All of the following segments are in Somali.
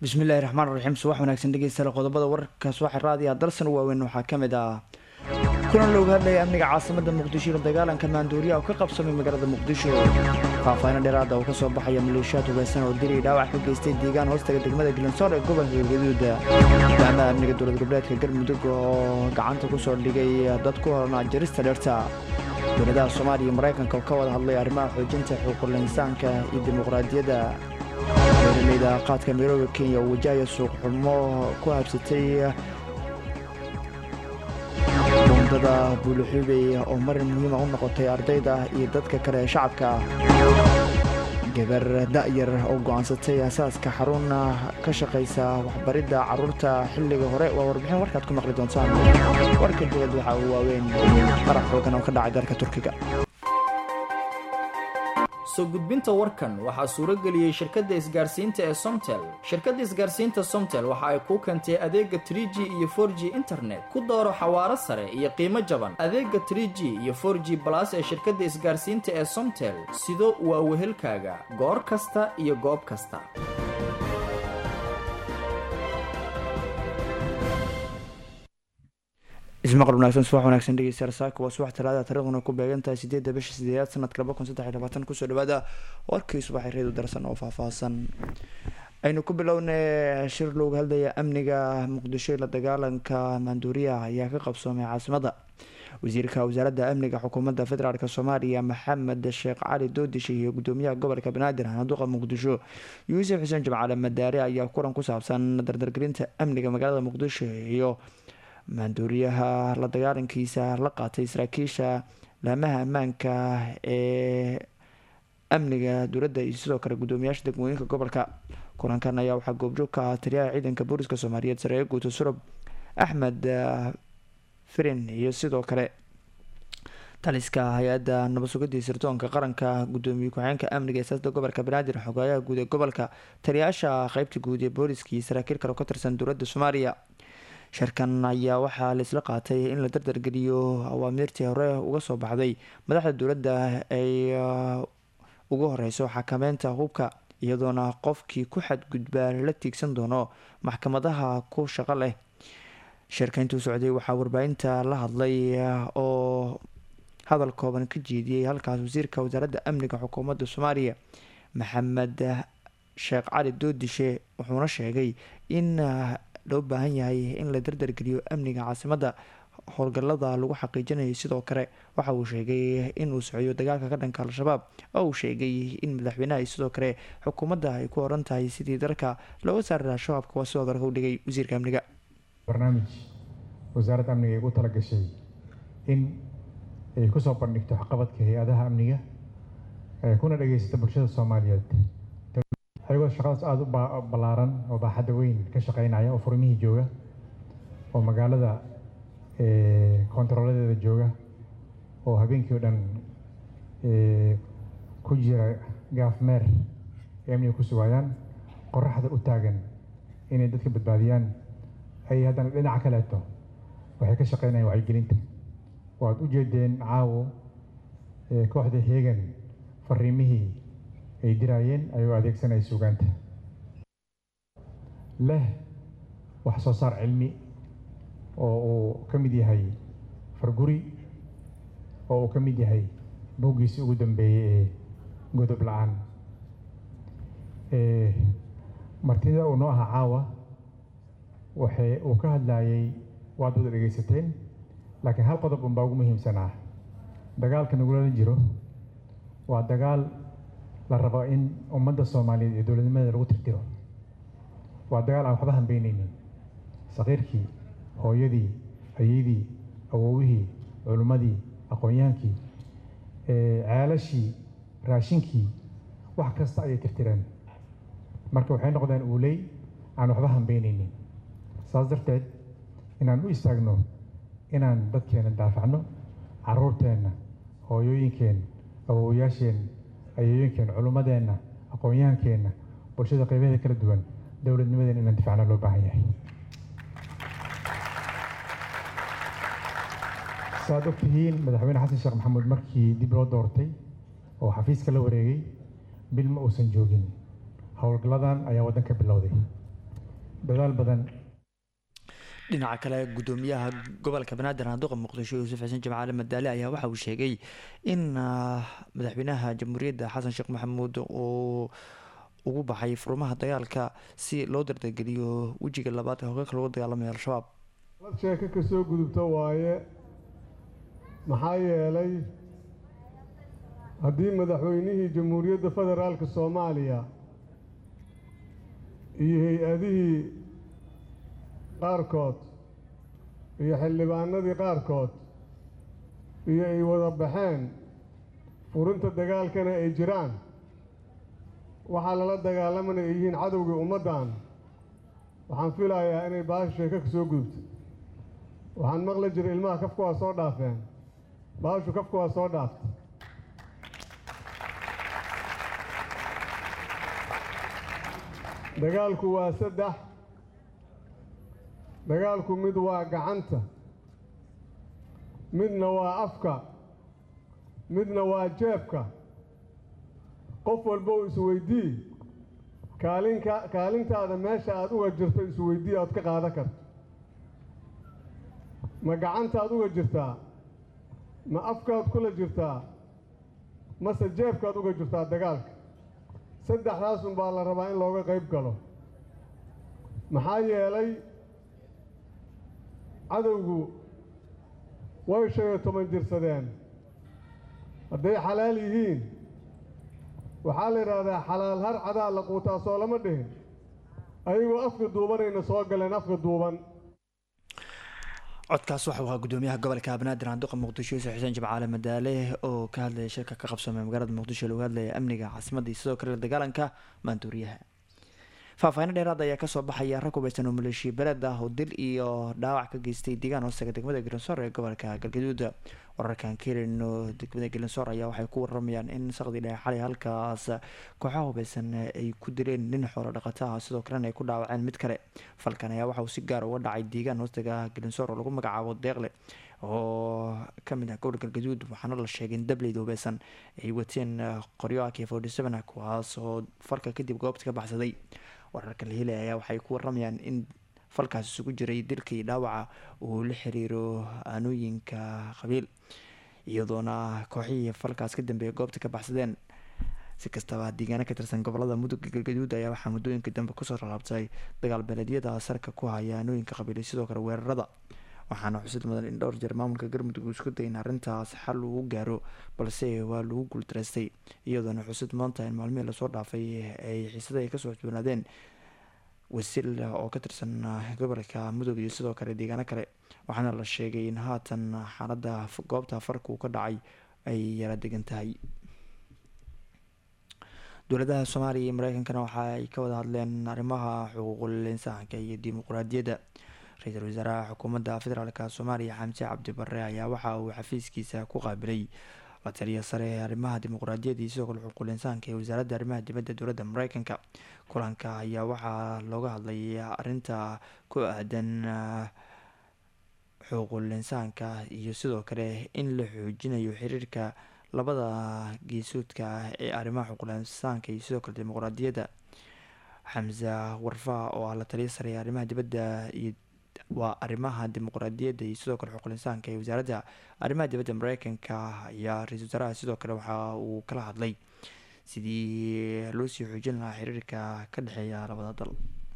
bismillahi raxmaan raxiim subax wanaagsan dhegeystayaal qodobada wararkaas waxay raadiyaa dalsan u waaweyn waxaa ka mid ah kulan looga hadlaya amniga caasimada muqdisho iyo dagaalanka maanduuriya oo ka qabsamay magaalada muqdisho faahfaahin dheeraada oo kasoo baxaya maleeshiyaad hugeysan oo dilay dhaawac ka geystay deegaan hoostaga degmada galansoor ee gobolka galgaduud gudoomiyaha amniga dowlad goboleedka galmudug oo gacanta kusoo dhigay dad ku horanaa jarista dheerta dowladaha soomaaliya iyo maraykanka oo ka wada hadlay arrimaha xoojinta xuquuqul insaanka iyo dimuqraadiyadda beeraleyda qaadka midooda kenya oo wajahaya suuq xumo ku habsatay buundada buuluxubey oo marin muhiima u noqotay ardayda iyo dadka kale ee shacabka gabar da'yar oo go'aansatay asaaska xarun ka shaqaysa waxbaridda carruurta xilliga hore waa warbixin warkaad ku maqli doontaan warka dibad waxa uu waaweyn qarax xoogan oo ka dhacay dalka turkiga soo gudbinta warkan waxaa suuro geliyey shirkadda isgaarsiinta ee somtel shirkadda isgaarsiinta somtel waxa ay kuu keentay adeega trie g iyo for g internet ku dooro xawaaro sare iyo qiimo jaban adeega trie g iyo for g balas ee shirkadda isgaarsiinta ee somtel sido waa wehelkaaga goor kasta iyo goob kasta ismaqal wanaagsan subax wanaagsan dhegeystayaal saaka waa subax talaada taariikhduna ku beegan tahay sideedda bisha sideedaad sanadka laba kun saddex iyo labaatan kusoo dhawaada warkii subaxay reedu darsan oo faahfaahsan aynu ku bilownay shir looga hadlaya amniga muqdisho la dagaalanka maanduuriyaha ayaa ka qabsoomay caasimada wasiirka wasaaradda amniga xukuumadda federaalk soomaaliya maxamed sheekh cali doodishe iyo gudoomiyaha gobolka banaadir handuuqa muqdisho yuusuf xuseen jimcaale madaare ayaa kulan ku saabsan dardargelinta amniga magaalada muqdisho iyo maanduuriyaha la dagaalankiisa la qaatay saraakiisha laamaha ammaanka ee amniga dowladda iyo sidoo kale gudoomiyaasha degmooyinka gobolka kulankan ayaa waxaa goobjoog ka ah taliyaha ciidanka booliska soomaaliyeed sareeye guuto surub axmed firin iyo sidoo kale taliska hay-adda nabad sugidii sirdoonka qaranka gudoomiye ku-xigeenka amniga ee siyaasada gobolka banaadir xogaayaha guud ee gobolka taliyayaasha qeybta guud ee booliska iyo saraakiil kale oo ka tirsan dowladda soomaaliya shirkan ayaa waxaa laisla qaatay in la dardargeliyo awaamiirtii hore uga soo baxday madaxda dowladda ay ugu horeyso xakameynta hubka iyadoona qofkii ku xadgudbaa la tiigsan doono maxkamadaha ku shaqo leh shirka intuu socday waxaa warbaahinta la hadlay oo hadal kooban ka jeediyey halkaas wasiirka wasaaradda amniga xukuumadda soomaaliya maxamed sheekh cali doodishe wuxuuna sheegay in loo baahan yahay in la dardargeliyo amniga caasimadda howlgallada lagu xaqiijinayo sidoo kale waxa uu sheegay inuu socyo dagaalka ka dhanka al-shabaab oo uu sheegay in madaxweynaha sidoo kale xukuumadda ay ku oran tahay sidii dalka looga saari lahaa shabaabka waa sidoo dalka u dhigay wasiirka amniga barnaamij wasaaradda amniga ay ugu talagashay in ay kusoo bandhigto waxqabadka hay-adaha amniga kuna dhageysata bulshada soomaaliyeed ayagoo shaqadaas aada u ballaaran oo baaxadda weyn ka shaqeynaya oo furmihii jooga oo magaalada kontarooladeeda jooga oo habeenkii o dhan ku jira gaafmeer ee amniga ku sugayaan qoraxda u taagan inay dadka badbaadiyaan ay haddana dhinaca kaleeto waxay ka shaqeynayaan wacyigelinta waad u jeedeen caawo kooxda heegan fariimihii ay diraayeen ayuu adeegsanaya suugaanta leh wax soo saar cilmi oo uu ka mid yahay farguri oo uu ka mid yahay buuggiisi ugu dambeeyey ee godob la-aan martida uu noo ahaa caawa waxay uu ka hadlayay waad wada dhegaysateen laakiin hal qodob unbaa ugu muhiimsanaa dagaalka nagulala jiro waa dagaal la rabo in ummadda soomaaliyeed iyo dowladnimadeeda lagu tirtiro waa dagaal aan waxba hambeyneynin saqiirkii hooyadii ayeydii awowihii culimmadii aqoonyaankii ceelashii raashinkii wax kasta ayay tirtireen marka waxay noqdeen uuley aan waxba hambeyneynin saas darteed inaan u istaagno inaan dadkeena daafacno caruurteenna hooyooyinkeen awowayaasheen ayooyinkeen culummadeenna aqoonyaankeenna bulshada qaybaheeda kala duwan dowladnimadeena inaan difacno loo baahan yahay saaad og tihiin madaxweyne xasan sheekh maxamuud markii dib loo doortay oo xafiiska la wareegay bil ma uusan joogin howlgalladan ayaa waddan ka bilowday dadaal badan dhinaca kale gudoomiyaha gobolka banaadir naaduqa muqdisho yuusuf xuseen jimcaale madaale ayaa waxa uu sheegay in madaxweynaha jamhuuriyadda xasan sheekh maxamuud uu ugu baxay furmaha dagaalka si loo dardargeliyo wejiga labaad ee hoggaanka lagu dagaalamaya al-shabaab lad sheeko ka soo gudubta waaye maxaa yeelay haddii madaxweynihii jamhuuriyadda federaalka soomaaliya iyo hay-adihii qaarkood iyo xildhibaanadii qaarkood iyo ay wada baxeen furinta dagaalkana ay jiraan waxaa lala dagaalamana ay yihiin cadowgii ummaddan waxaan filayaa inay baasha sheeko ka soo gudubto waxaan maqli jiray ilmaha kafka waa soo dhaafeen baashu kafka waa soo dhaaftay dagaalku waa saddex dagaalku mid waa gacanta midna waa afka midna waa jeebka qof walba u isweydii kaalinka kaalintaada meesha aada uga jirto isweydii ood ka qaadan karto ma gacantaad uga jirtaa ma afkaad kula jirtaa mase jeebkaad uga jirtaa dagaalka saddexdaasun baa la rabaa in looga qayb galo maxaa yeelay cadowgu way shan iyo toban jirsadeen hadday xalaal yihiin waxaa la yidhaahdaa xalaal har cadaa la quutaa soo lama dhihin ayagoo afka duubanayna soo galeen afka duuban codkaas waxau ahaa gudoomiyaha gobolka banaadir aanduqa muqdisho yuusuf xuseen jimcaale madaale oo ka hadlaya shirka ka qabsoomay magaalada muqdisho lagu hadlaya amniga caasimadda iyo sidoo kale dagaalanka maanduuriyaha faahfaahin dheeraad ayaa kasoo baxaya rag hubeysan oo maleeshiya beled ah oo dil iyo dhaawac ka geystay deegaan hoostaga degmada galinsoor ee gobolka galgaduud wararkan kelin oo degmada galinsoor ayaa waxay ku waramayaan in saqdi dhexe xalay halkaas kooxaha hubeysan ay ku dileen nin xoolo dhaqata ah sidoo kalena ay ku dhaawaceen mid kale falkan ayaa waxauu si gaar uga dhacay deegaan hoostaga galinsoor oo lagu magacaabo deeqle oo kamid ah gobolka galgaduud waxaana la sheegay in dableyda hubeysan ay wateen qoryo ak forty seven ah kuwaas oo falka kadib goobta ka baxsaday wararka la helaya ayaa waxay ku waramayaan in falkaas isugu jiray dilka iyo dhaawaca uu la xiriiro aanooyinka qabiil iyadoona kooxihii falkaas ka dambeeya goobta ka baxsadeen si kastaba deegaano ka tirsan gobolada mudug galgaduud ayaa waxaa muddooyinka dambe kusoo ralaabtay dagaal beeleedyada sarka ku haya aanooyinka qabiil iyo sidoo kale weerarada waxaana xusid mudan in dhowr jeer maamulka galmudug uu isku dayay in arrintaas xal uu gaaro balse waa lagu guuldareystay iyadoona xusid mudan tahay in maalmihii lasoo dhaafay ay xiisada ay kasoo xusboonaadeen wasiil oo ka tirsan gobolka mudug iyo sidoo kale deegaano kale waxaana la sheegay in haatan xaalada goobta farka uu ka dhacay ay yara degan tahay dowladaha soomaaliya iyo mareykankana waxa ay ka wada hadleen arrimaha xuquuqul insaanka iyo dimuquraadiyadda ra-iisul wasaaraha xukuumadda federaalka soomaaliya xamse cabdi barre ayaa waxa uu xafiiskiisa ku qaabilay la taliya sare ee arrimaha dimuquraadiyadda iyo sidoo kale xuquuqul insaanka ee wasaaradda arrimaha dibadda dowladda mareykanka kulanka ayaa waxaa looga hadlay arrinta ku aadan xuquuqul insaanka iyo sidoo kale in la xoojinayo xiriirka labada geesoodka ah ee arrimaha xuquuqul insaanka iyo sidoo kale dimuquraadiyadda xamse warfa oo ah la taliya sare ee arrimaha dibadda iyo waa arrimaha dimuquraadiyadda iyo sidoo kale xuquuqul insaanka ee wasaaradda arrimaha dibadda mareykanka ayaa ra-isul wasaaraha sidoo kale waxa uu kala hadlay sidii loo sii xoojin lahaa xiriirka ka dhexeeya labada dal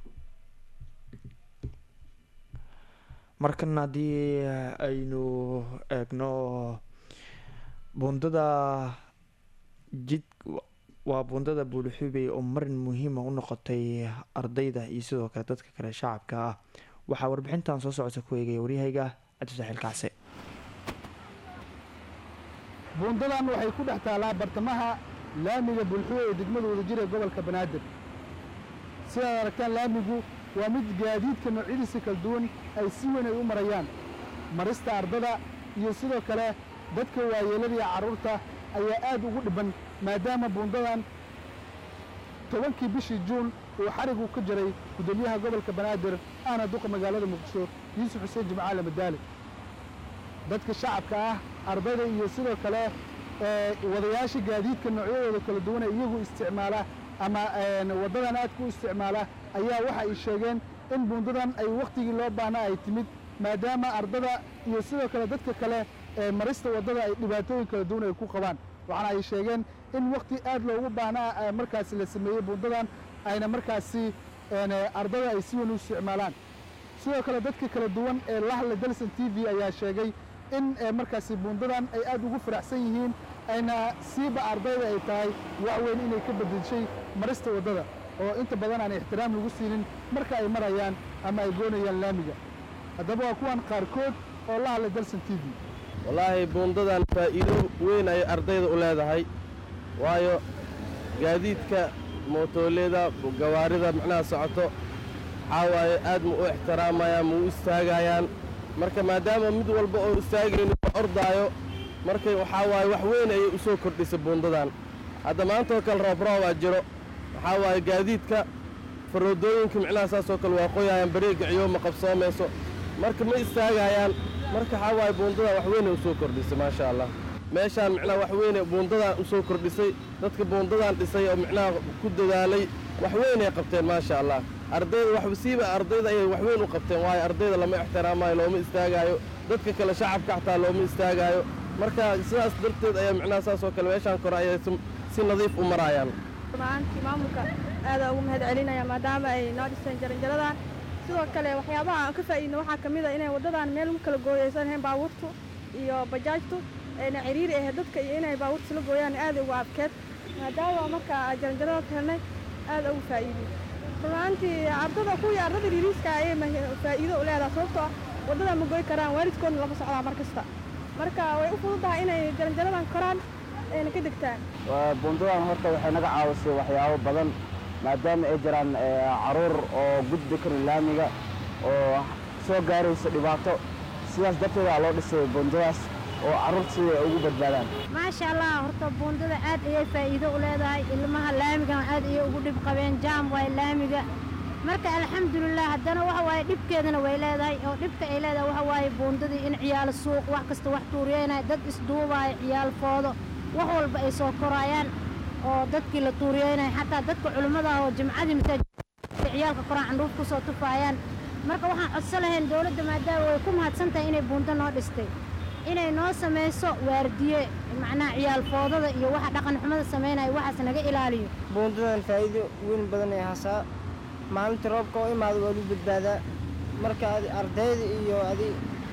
markan haddii aynu eegno buundada jid waa buundada buulixubey oo marin muhiima u noqotay ardayda iyo sidoo kale dadka kale shacabka ah waxaa warbixintan soo socota ku eegaya waryahayga cabdisaxiil kacse buundadan waxay ku dhex taalaa bartamaha laamiga bulxuwe ee degmada wadajir ee gobolka banaadir sidaad aragtaan laamigu waa mid gaadiidka noocyadiisa kala duwan ay si weyn ay u marayaan marista ardada iyo sidoo kale dadka waayeelada iyo carruurta ayaa aad ugu dhibban maadaama buundadan tobankii bishii juun uu xarigu ka jiray guddoomiyaha gobolka banaadir ahna duqa magaalada muqdisho yuusuf xuseen jimcaale madaali dadka shacabka ah ardayda iyo sidoo kale wadayaasha gaadiidka noocyadooda kala duwan ee iyagu isticmaala ama waddadan aadka u isticmaala ayaa waxa ay sheegeen in buundadan ay wakhtigii loo baahnaa ay timid maadaama ardada iyo sidoo kale dadka kale ee marista waddada ay dhibaatooyin kala duwan ay ku qabaan waxaana ay sheegeen in wakhti aad loogu baahnaa markaasi la sameeyey buundadan ayna markaasi ardada ay si weyn u isticmaalaan sidoo kale dadka kala duwan ee la hadla dalson t v ayaa sheegay in markaasi buundadan ay aad ugu faraxsan yihiin ayna siiba ardayda ay tahay wax weyn inay ka bedeshay marista waddada oo inta badan aan ixtiraam lagu siinin marka ay marayaan ama ay goonayaan laamiga haddaba waa kuwan qaarkood oo la hadlay dalson t v wallaahi buundadan faa'iido weyn ay ardayda u leedahay waayo gaadiidka mootooleeda gawaarida macnaha socoto waxaa waaye aad ma u ixtiraamayaan ma u istaagayaan marka maadaama mid walba oo istaagayno ordaayo marka waxaa waaye wax weyn ayay u soo kordhisay buundadan hadda maantaoo kale roobroobbaa jiro waxaa waaye gaadiidka faroodooyinka micnaha saasoo kale waa qoyayaan bareega ciyooma qabsoomayso marka ma istaagayaan marka waxaa waaye buundadan wax weynay u soo kordhisay maasha allah meeshaan micnaha wax weyne buundadan u soo kordhisay dadka buundadan dhisay oo micnaha ku dadaalay wax weynay qabteen maasha allah ardayda waxsiiba ardayda ayay wax weyn u qabteen waayo ardayda lama ixtiraamaayo looma istaagaayo dadka kale shacabka xataa looma istaagaayo marka sidaas darteed ayaa micnaha saasoo kale meeshaan kore ayay si nadiif u maraayaan maantii maamulka aadaa ugu mahad celinaya maadaama ay noo dhiseen jaranjaradan sidoo kale waxyaabaha aan ka faa'iidno waxaa ka mid a inay waddadan meel u kala gooyaysan hayn baabuurtu iyo bajaajtu ayna ciriiri ahayd dadka iyo inay baabuurta isla gooyaan aad ugu adkeed maadaama marka jaranjarada helnay aad ugu faa'iidey runaantii ardada kuwii ardada yariiska ayay faa'iido u leedahay sababtoo ah waddada ma goy karaan waalidkoodna lama socdaa mar kasta marka way u fududahay inay jaranjaradan koraan ayna ka degtaan buundadan horta waxay naga caawisay waxyaabo badan maadaama ay jiraan caruur oo gudbi karin laamiga oo soo gaaraysa dhibaato sidaas darteeda loo dhisay buundadaas oo carruurta sida ay ugu badbaadaan maasha allah horta buundada aad ayay faa'iido u leedahay ilmaha laamigan aad ayay ugu dhib qabeen jaam waay laamiga marka alxamdulilah haddana waxa waaye dhibkeedana way leedahay oo dhibka ay leedahay waxa waaye buundadii in ciyaal suuq wax kasta wax tuuriyeynaya dad isduubaayo ciyaal foodo wax walba ay soo koraayaan oo dadkii la tuuriyeynaya xataa dadka culimmada ah oo jimcadii masaajidka ciyaalka koraan candhuuf ku soo tufaayaan marka waxaan codso lahayn dowladda maadaama way ku mahadsan tahay inay buundo noo dhistay inay noo samayso waardiye macnaha ciyaal foodada iyo waxa dhaqan xumada samaynaya waxaas naga ilaaliyo buundadan faa'iido weyn badan ay hasaa maalinta roobka oo imaado waa lagu badbaadaa marka ardayda iyo adi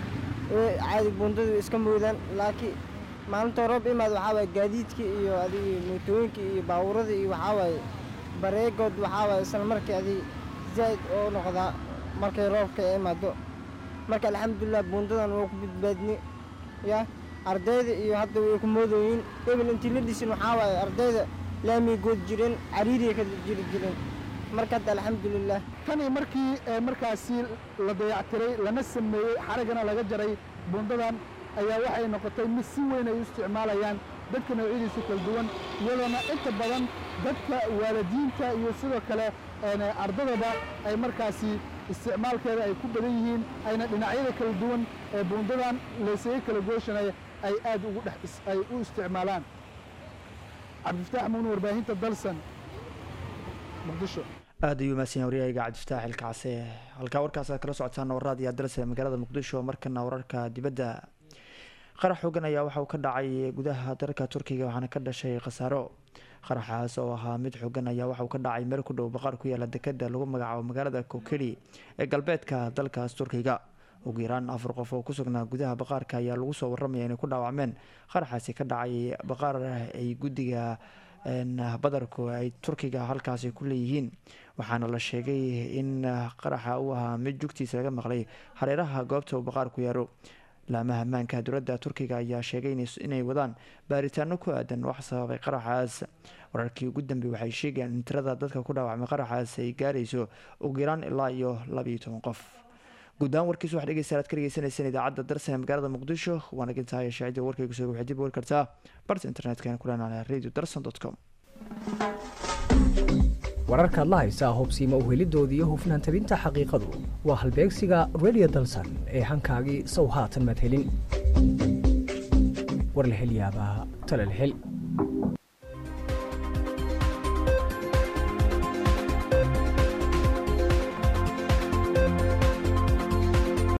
caadi buundadu iska moodaan laakiin maalinta roob imaado waxaa waaye gaadiidka iyo adigi mootooyinka iyo baabuurada iyo waxaa waaye bareegood waxaa waaye isla markii adi zaa'id oo noqdaa markay roobka ay imaado marka alxamdulilah buundadan waa ku badbaadni ya ardayda iyo hadda way ku moodooyin ebel intii la dhisin waxaa waaye ardayda laamiga good jireen cariiriya ka jiri jireen marka hadda alxamdulilah tanii markii markaasi la dayactiray lana sameeyey xaraggana laga jaray buundadan ayaa waxay noqotay mid si weyn ay u isticmaalayaan dadka noocyadiisa kala duwan iyadoona inta badan dadka waalidiinta iyo sidoo kale ardadaba ay markaasi isticmaalkeeda ay ku badan yihiin ayna dhinacyada kala duwan ee buundadan laysaga kala gooshanaya ay aad ugu dhex ay u isticmaalaan cabdifataax muun warbaahinta dalsan muqdisho aad ayuu mahadsan waryahayga cabdifataax ilkacse halkaa warkaas aad kala socotaan warraad iyo dalse magaalada muqdisho markana wararka dibadda qarax xoogan ayaa waxa uu ka dhacay gudaha dalka turkiga waxaana ka dhashay khasaaro qaraxaas oo ahaa mid xoogan ayaa waxa uu ka dhacay meel ku dhow baqaar ku yaala dekeda lagu magacaabo magaalada kokeli ee galbeedka dalkaas turkiga ugu yaraan afar qof oo ku sugnaa gudaha baqaarka ayaa lagu soo waramaya inay ku dhaawacmeen qaraxaasi ka dhacay baqaar ay guddiga badarku ay turkiga halkaasi ku leeyihiin waxaana la sheegay in qaraxa uu ahaa mid jugtiisa laga maqlay hareeraha goobta uu baqaar ku yaaro laamaha ammaanka dowladda turkiga ayaa sheegay inay wadaan baaritaano ku aadan wax sababay qaraxaas wararkii ugu dambeey waxay sheegayaan in tirada dadka ku dhaawacmay qaraxaas ay gaarayso ugu yaraan ilaa iyo labayo toban qof guud ahaan warkiis waxaa dhegeysta aad ka dhegeysaneyseen idaacadda darsan ee magaalada muqdisho waana gintahay shaacida warkaygu soo waxay dib u wari kartaa barta internetka ku leenahay radio darson dot com wararkaad la haysaa hubsiima uhelidooda iyo hufnaan tabinta xaqiiqadu waa halbeegsiga radio dalsan ee hankaagii sow haatan madhelin war la hel yaabaa tala la hel